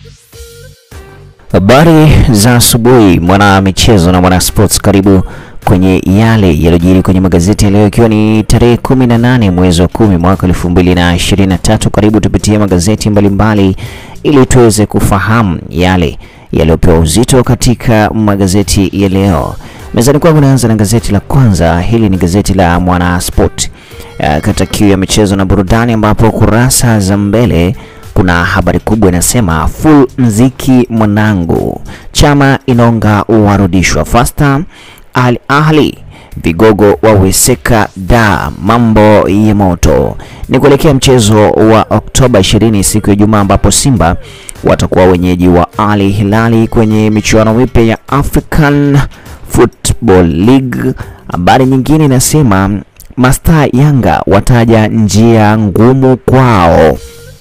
Habari za asubuhi mwana michezo na mwana sports, karibu kwenye yale yaliyojiri kwenye magazeti ya leo, ikiwa ni tarehe 18 mwezi wa kumi mwaka 2023. Karibu tupitie magazeti mbalimbali ili tuweze kufahamu yale yaliyopewa uzito katika magazeti ya leo. Mezani kwangu naanza na gazeti la kwanza. Hili ni gazeti la Mwana Sport kata kiu ya michezo na burudani, ambapo kurasa za mbele kuna habari kubwa inasema full mziki mwanangu, chama inaonga warudishwa fasta, Al Ahli vigogo waweseka da mambo ya moto. Ni kuelekea mchezo wa Oktoba 20 siku ya Ijumaa, ambapo Simba watakuwa wenyeji wa Al Hilali kwenye michuano mipya ya African Football League. Habari nyingine inasema Mastaa Yanga wataja njia ngumu kwao.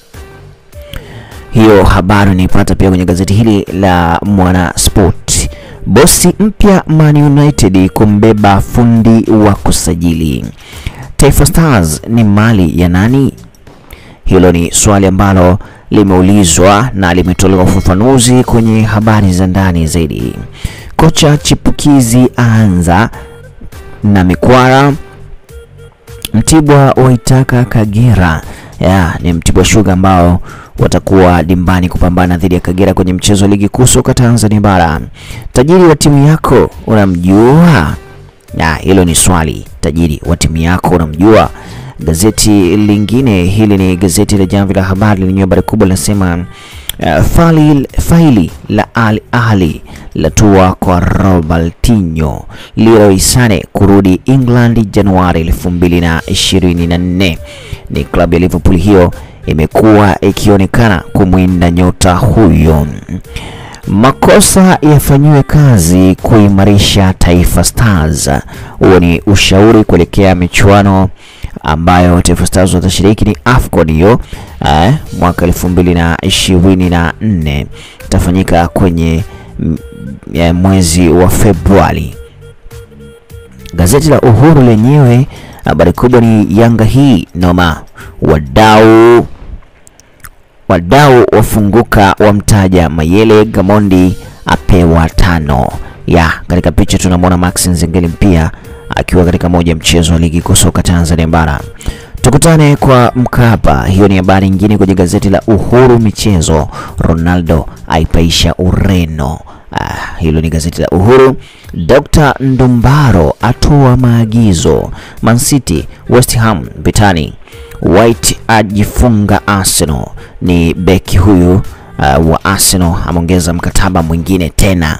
Hiyo habari unaipata pia kwenye gazeti hili la Mwana Sport. Bosi mpya Man United kumbeba fundi wa kusajili. Taifa Stars ni mali ya nani? Hilo ni swali ambalo limeulizwa na limetolewa ufafanuzi kwenye habari za ndani zaidi. Kocha chipukizi aanza na mikwara. Mtibwa waitaka Kagera ya, ni Mtibwa Sugar ambao watakuwa dimbani kupambana dhidi ya Kagera kwenye mchezo wa ligi kuu soka Tanzania bara. Tajiri wa timu yako unamjua? Na hilo ni swali. Tajiri wa timu yako unamjua? Gazeti lingine hili ni gazeti la Jamvi la Habari lenye habari kubwa linasema uh, faili, faili la Al Ahli latua kwa Robertinho, Leroy Sane kurudi England Januari 2024. Ni klabu ya Liverpool hiyo imekuwa ikionekana kumwinda nyota huyo. Makosa yafanyiwe kazi kuimarisha Taifa Stars. Huo ni ushauri kuelekea michuano ambayo Taifa Stars watashiriki ni AFCON hiyo eh, mwaka 2024 itafanyika kwenye ya mwezi wa Februari. Gazeti la Uhuru lenyewe habari kubwa ni Yanga hii noma, wadau wadau wafunguka, wamtaja Mayele, Gamondi apewa tano. Ya katika picha tunamwona Max Nzengeli pia akiwa katika moja mchezo wa ligi kuu soka Tanzania bara. Tukutane kwa Mkapa. Hiyo ni habari nyingine kwenye gazeti la Uhuru michezo. Ronaldo aipaisha Ureno. Ah, hilo ni gazeti la Uhuru. Dr. Ndumbaro atoa maagizo. Man City, West Ham vitani. White ajifunga Arsenal. Ni beki huyu uh, wa Arsenal ameongeza mkataba mwingine tena.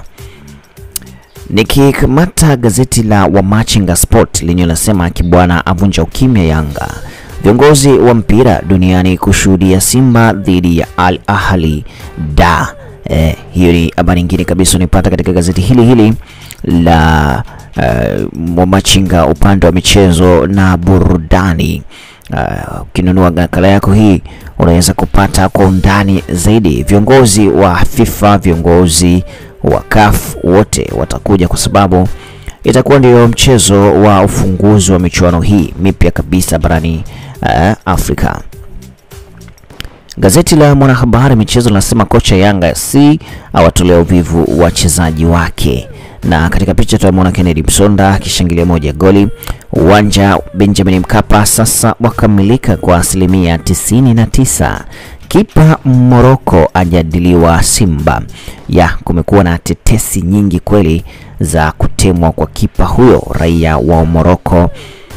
Nikikamata gazeti la Wamachinga Sport lenye linasema Kibwana avunja ukimya Yanga. Viongozi wa mpira duniani kushuhudia Simba dhidi ya Al Ahli da Eh, hiyo ni habari nyingine kabisa unaipata katika gazeti hili hili la uh, Wamachinga upande wa michezo na burudani. Ukinunua uh, nakala yako hii unaweza kupata kwa undani zaidi. Viongozi wa FIFA, viongozi wa CAF wote watakuja kwa sababu itakuwa ndio mchezo wa ufunguzi wa michuano hii mipya kabisa barani uh, Afrika. Gazeti la Mwanahabari michezo linasema kocha Yanga si awatolea uvivu wachezaji wake, na katika picha tunamwona Kennedy Msonda akishangilia moja ya goli. Uwanja Benjamin Mkapa sasa wakamilika kwa asilimia 99. Kipa Moroko ajadiliwa Simba. Ya kumekuwa na tetesi nyingi kweli za kutemwa kwa kipa huyo raia wa Moroko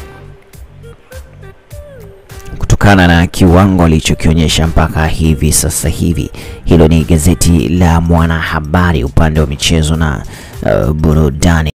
kutokana na kiwango alichokionyesha mpaka hivi sasa hivi. Hilo ni gazeti la Mwanahabari upande wa michezo na uh, burudani.